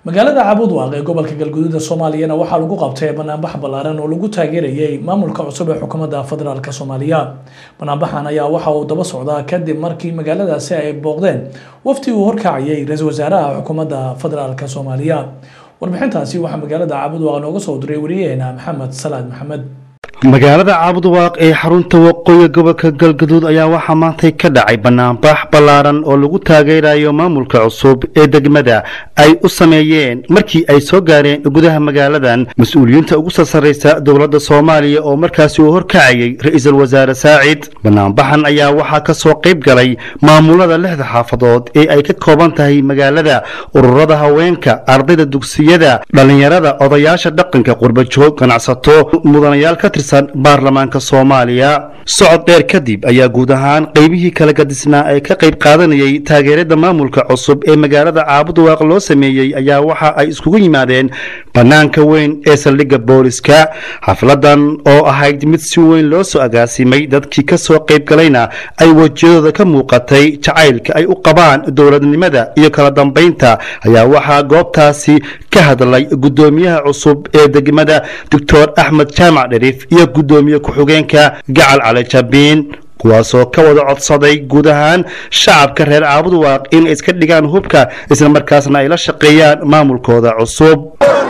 magaalada cabudwaaq ee gobolka galguduuda soomaaliyana waxaa lagu qabtay banaanbax ballaaran oo lagu taageerayay maamulka cusub ee xukuumadda federaalk soomaaliya banaanbaxan ayaa waxa uu daba socdaa kadib markii magaaladaasi ay booqdeen wafti uu horkacayay ra-iisul wasaaraha xukuumadda federaalk soomaaliya warbixintaasi waxaa magaalada cabudwaaq nooga soo diray wariyaheena maxamed salaad maxamed magaalada caabudwaaq ee xarunta waqooyi gobolka galgaduud ayaa waxaa maantay ka dhacay banaanbax ballaaran oo lagu taageerayo maamulka cusub ee degmada ay u sameeyeen markii ay soo gaareen gudaha magaaladan mas-uuliyiinta ugu sarsaraysa dowladda soomaaliya oo markaasi uu horkacayay ra-iisul wasaare saacid banaanbaxan ayaa waxaa ka soo qayb galay maamulada lixda xaafadood ee ay ka kooban tahay magaalada ururada haweenka ardayda dugsiyada dhallinyarada odayaasha dhaqanka qurbajoog ganacsato mudanayaal ka tirsan baarlamaanka soomaaliya socod dheer kadib ayaa guud ahaan qeybihii kala gadisnaa ee ka qayb qaadanayay taageerada maamulka cusub ee magaalada caabudwaaq loo sameeyey ayaa waxa ay iskugu yimaadeen bannaanka weyn ee saldhigga booliska xafladan oo ahayd mid si weyn loo soo agaasimay dadkii ka soo qayb galayna ay wejiyadooda ka muuqatay jacaylka ay u qabaan dowladnimada iyo kala dambaynta ayaa waxaa goobtaasi ka hadlay guddoomiyaha cusub ee degmada doctor axmed jaamac dherif iyo guddoomiye ku-xigeenka gacal cali jabiin kuwaasoo ka wada codsaday guud ahaan shacabka reer caabudwaaq inay iska dhigaan hubka isla markaasna ay la shaqeeyaan maamulkooda cusub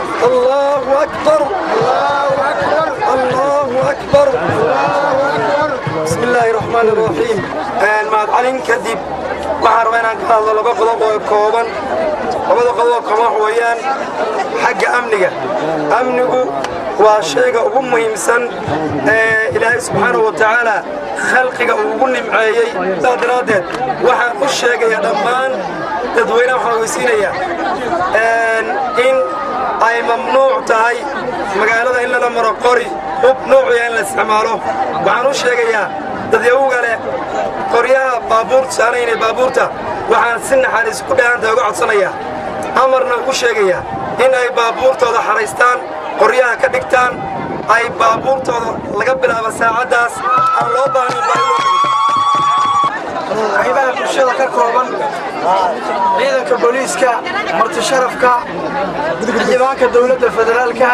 mahadcalin kadib waxaan rabaa inaan ka hadlo laba qodob oo kooban labada qodob oo kooban wax weeyaan xagga amniga amnigu waa shayga ugu muhiimsan ee ilaahay subxaanahu wa tacaala khalqiga uu ugu nimceeyey saa daraaddeed waxaan u sheegayaa dhammaan dadweynaha waxaan ogeysiinayaa in ay mamnuuc tahay magaalada in lala maro qori hub nuuciya in la isticmaalo waxaan u sheegayaa dadyawuga leh qoryaha baabuurta saanaynay baabuurta waxaan si naxariis ku dheehanta uga codsanayaa amarna ugu sheegayaa in ay baabuurtooda xaraystaan qoryaha ka dhigtaan ay baabuurtooda laga bilaabo saacaddaas aan loo baahnin qaybaha bulshada ka kooban ciidanka booliiska martisharafka xildhibaanka dowladda federaalka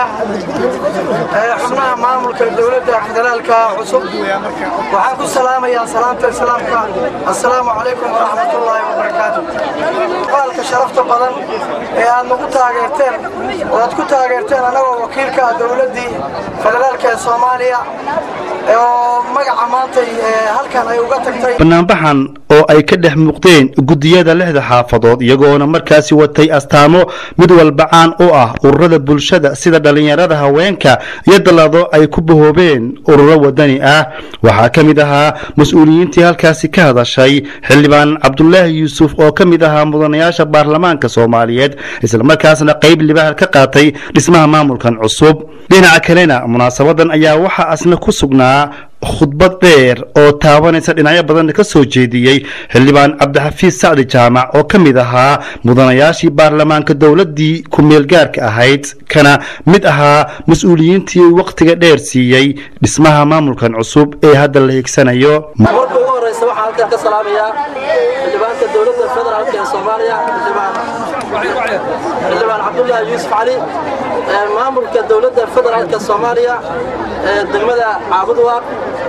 xubnaha maamulka dowladda federaalka cusub waxaan ku salaamayaa salaamta islaamka assalaamu calaykum waraxmatullaahi wabarakaatu qaalka sharafta badan ee aad nagu taageerteen oo aad ku taageerteen annagoo wakiilka dowladdii federaalka ee soomaaliya oo magaca maantay halkan ay uga tagtay banaanbaxan oo ay ka dhex muuqdeen guddiyada lixda xaafadood iyagoona markaasi watay astaamo mid walba caan u ah ururada bulshada sida dhallinyarada haweenka iyo dallado ay ku bahoobeen ururo wadani ah waxaa ka mid ahaa mas-uuliyiintii halkaasi ka hadashay xildhibaan cabdulaahi yuusuf oo ka mid ahaa mudanayaasha baarlamaanka soomaaliyeed islamarkaasna qayb libaax ka qaatay dhismaha maamulkan cusub dhinaca kalena munaasabadan ayaa waxaa asna ku sugnaa khudbad dheer oo taabanaysa dhinacyo badan ka soo jeediyey xildhibaan cabdixafiis sacdi jaamac oo ka mid ahaa mudanayaashii baarlamaanka dowladdii ku-meelgaarka ahayd kana mid ahaa mas-uuliyiintii wakhtiga dheer siiyey dhismaha maamulkan cusub ee hadda la higsanayo marka ugu horeysa waxaan halkan ka salaamayaa xildhibaanka dowladda federaalk ee soomaaliya xildhibaan cabdulaahi yuusuf cali maamulka dowladda federaalka soomaaliya ee degmada caabudwaaq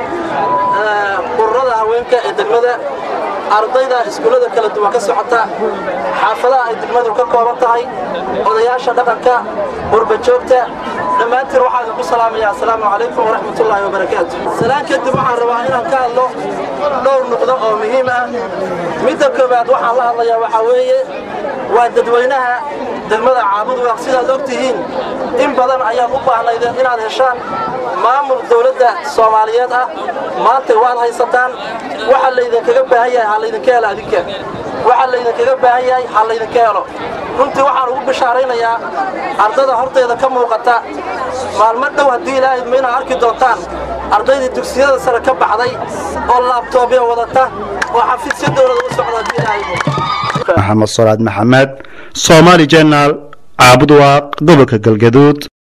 ururada haweenka ee degmada ardayda iskuullada kala duwan ka socota xaafadaha ay degmadu ka kooban tahay odayaasha dhaqanka qurbajoogta dhammaantiin waxaan idinku salaamayaa assalaamu calaykum waraxmatullaahi wabarakaatu salaan kadib waxaan rabaa inaan ka hadlo dhowr nuqdo oo muhiim ah midda koowaad waxaan la hadlayaa waxaa weeye waa dadweynaha degmada caabudwaaq sidaad og tihiin in badan ayaad u baahnaydeen inaad heshaan maamul dowladda soomaaliyeed ah maanta waad haysataan waxa laydinkaga baahan yahay ha laydinka helo adinka waxa laydinkaga baahan yahay ha laydinka helo runtii waxaan ugu bishaaraynayaa ardada horteeda ka muuqata maalmo dhow haddii ilaahay ma inaad arki doontaan ardaydii dugsiyada sare ka baxday oo laabtoobya wadata oo xafiisyo dowlada u socda haddii ilaahay maxamed salaad maxamed soomaali jenal caabudwaaq gobolka galgaduud